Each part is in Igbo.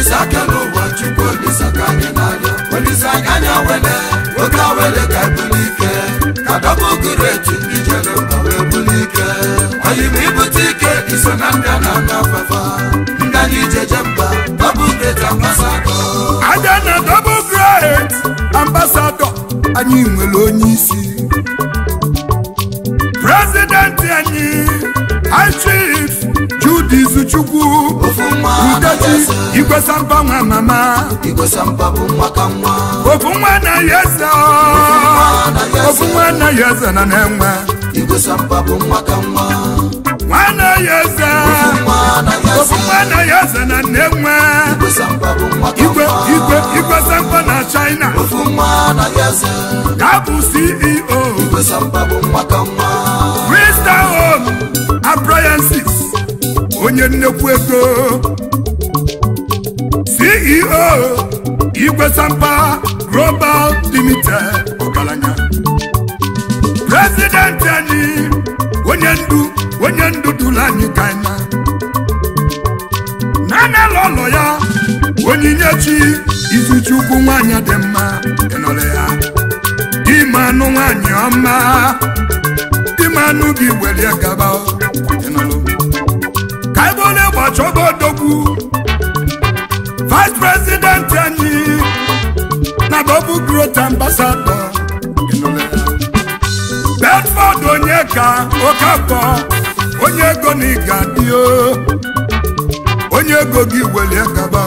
isi aka n'ụwa chukwu olisa ka anyị na-arịọ olisa anyị anya wele oge awele ka ebuli ike ka dọbụ gụrụ etu ndị jere mba wee buli ike oyi ma ibute ike iso na ndị a na-ana afafa ndị anyị jeje mba dọbụ greta mgbasakọ aja na double great ambassador anyị nwere onye isi prezidenti anyị high chief Jude Izuchukwu ofu nwa anaghị udechi eze igwesamba nwa mama igwesa mba bụ nwa ka nwa ofu nwa na ya eze ofu nwa na ya eze na na-enwe igwesa mba bụ nwa ka nwa nwa na ya eze nwa anaghị ofu eze nwa na ya eze na na-enwe igwesa mba bụ nwa ka igwe nwa igwe igwesamba na China ofu nwa anaghị eze ya bụ CEO igwesa mba bụ nwa ka nwa Crystal Home Appliances onye nnekwu ego CEO Igwesampa Global Limited ọgaranya prezidenti anyị onye ndu onye ndu duru anyị kaina nana lọlọ ya onyinyechi izuchukwu nwanyị dị mma ịnọrọ ya ime anụ nwanyị ọma ime anụ gị welie gaba ịnọrọ ka ebe onye gbachọgo odogwu vice president anyị na double growth ambassador ịnọrọ ya bedford onye ka okafọ onye ego na ịga dị o onye ego gị welie gaba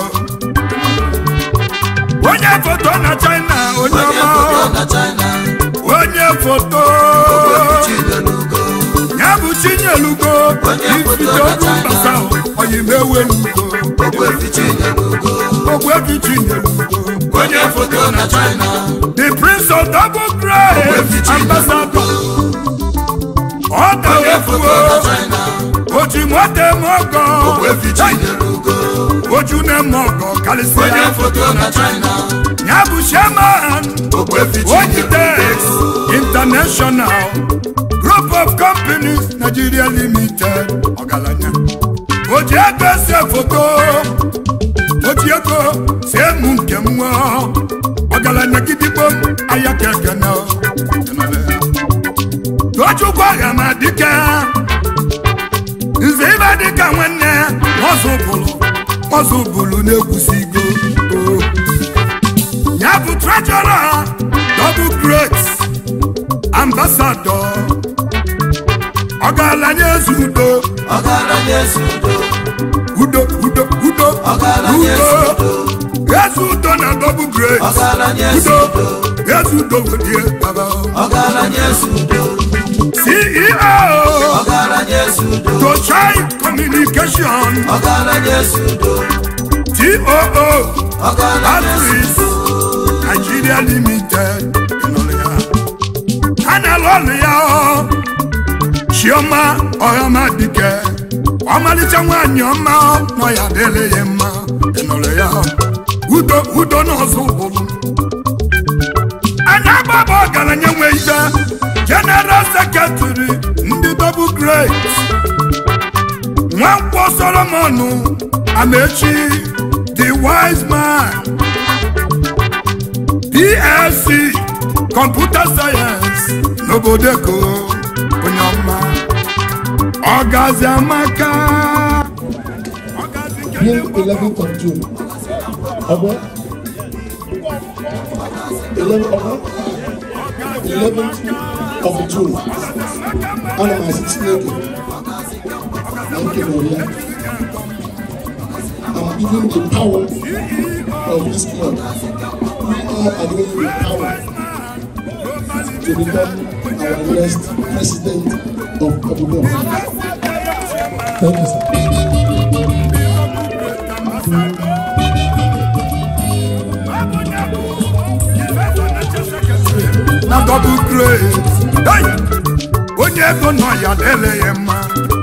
onye foto na china onye onye ọma foto na china onye foto chinelugo ya bụ chinyelugo Onye foto ifite na ogu China. mbasa oyimewelugo ogwefi chinelugo ogwebi chinyelugo onye foto na china the prince of double grace Ogwebi Chinyelugo. ambassador ọ onye foto na ga-efuo china oji nwata eme ọgọ ogwefi chinelugo oju na-eme ọgọ onye karịsịa foto na china ya bụ chairman ogwefi Ojitex chinelugo International Group of Companies Nigeria Limited ọgaranya oji ego ese foto oji ego si emu nke m nwa ọgaranya gidigbo aya kekene tochukwu agha ma dike nze ibe dịka nwanne nwazụbụlụ nwazụbụlụ na-egwusigo o ya bụ trejọra double great ambassador ọgaranya eze udo ọgaranya ezi udo udo udo udo ọgaranya ezi udo udo eze udo na double great ọgaranya ezi udo udo eze udo wedie baba ọgaranya ezi udo ceo ọgaranya ezi udo tochai communication ọgaranya ezi udo too ọgaranya ezi Patrice Nigeria Limited ịnụrụ ya ha na-alụ ọlụ ya ọ. Chioma ọhama dike ọmalịcha nwaanyị ọma nọ ya dịrị ya mma ịnụrụ ya udo udo n'ọzọ ụbụrụ anya gbaba ọgaranya nwe ibe General Secretary ndị double great nwankwọ Solomon Amechi the wise man PLC Computer Science n'obodo Eko onye ọma ọgazi amaka ọgazi nke Being 11th of June. Ọgbọ. 11 ọgbọ. 11th of June. Ana m asị Chineke na nkele ya. I'm giving the power of this month. We all are given the power to become our next president of Abuja. Thank you, sir. na double grace Hey! onye ego nọ ya lele ya mma